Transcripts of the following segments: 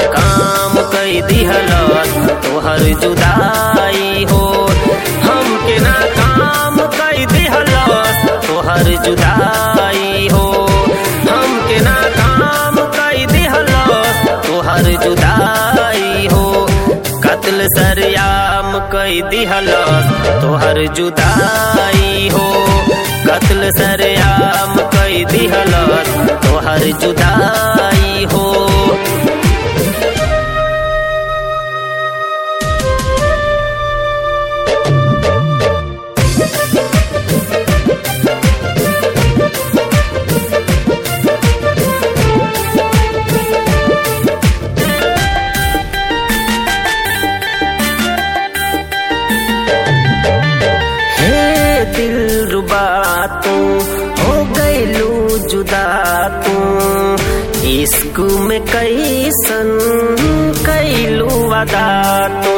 काम कई दिहलस तोहर जुदाई हो हमके ना काम कई दिहलस तोहर जुदाई हो हमके ना काम कई दिहलस तोहर जुदाई हो कत्ल सरयाम कई दिहलस तोहर जुदाई हो कत्ल सरयाम कई दिहलस तोहर जुदाई हो हे दिल रुबा तू हो गईलू जुदा तू इश्क में कैसन कैलू वादा तू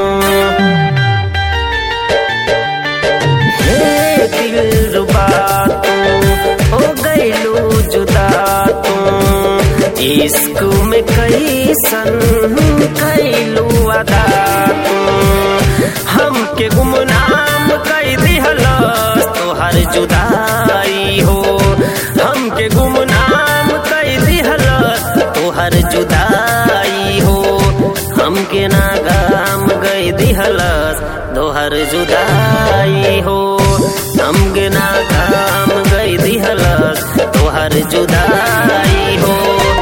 हे दिल रुबा तू हो गईलू जुदा तू इश्क में कैसन कैलू वादा तू हमके गुमनाम कई दिहलस तोहर जुदाई हो हमके गुमनाम कई दिहलस तोहर जुदाई हो हमके नागाम गई दिहलस तोहर जुदाई हो हमके नागाम गई दिहलस तोहर जुदाई हो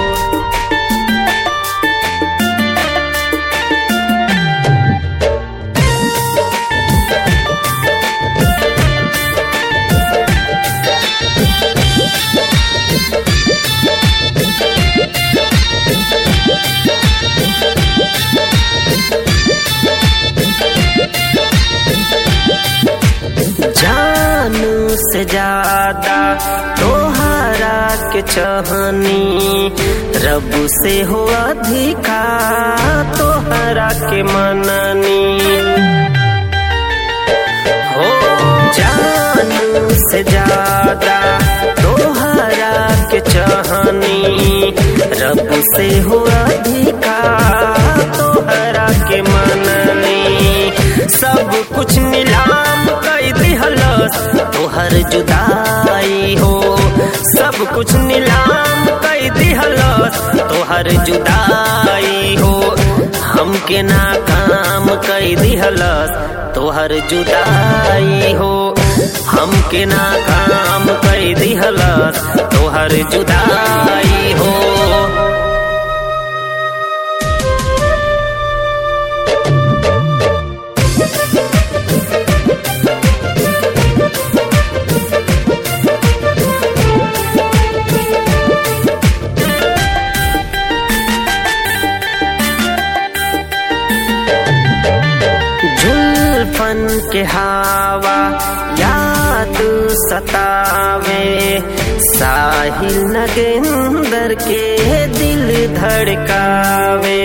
जान से ज्यादा तोहरा के चाहनी रब से हो अधिका तोहरा के मननी हो जान से ज्यादा तोहरा के चाहनी रब से हो अधिका तोहरा के मननी सब कुछ नीलाम कई दिहलस तोहर जुदाई हो सब कुछ नीलाम कई दिहलस तोहर जुदाई हो हमके नाकाम कई दिहलस तोहर जुदाई हो हमके नाकाम कई दिहलस तोहर जुदाई हो जुल्फन के हवा याद सतावे साहिल नगेंदर के दिल धड़कावे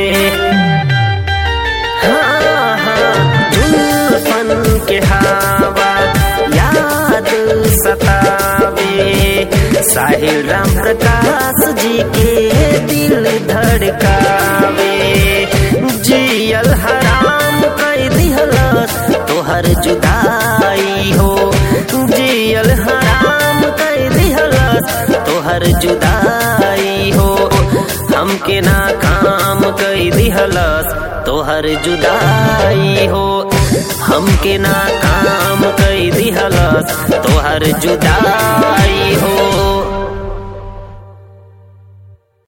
हाँ हाँ जुल्फन के हवा याद सतावे साहिल राम प्रकाश जी के दिल धड़कावे जियल हराम कई दिहलस तोहर जुदाई हो जियल हराम कई दिहलस तोहर जुदाई हो हमके नाकाम कई दिहलस तोहर जुदाई हो हमके नाकाम कई दिहलस तोहर जुदाई हो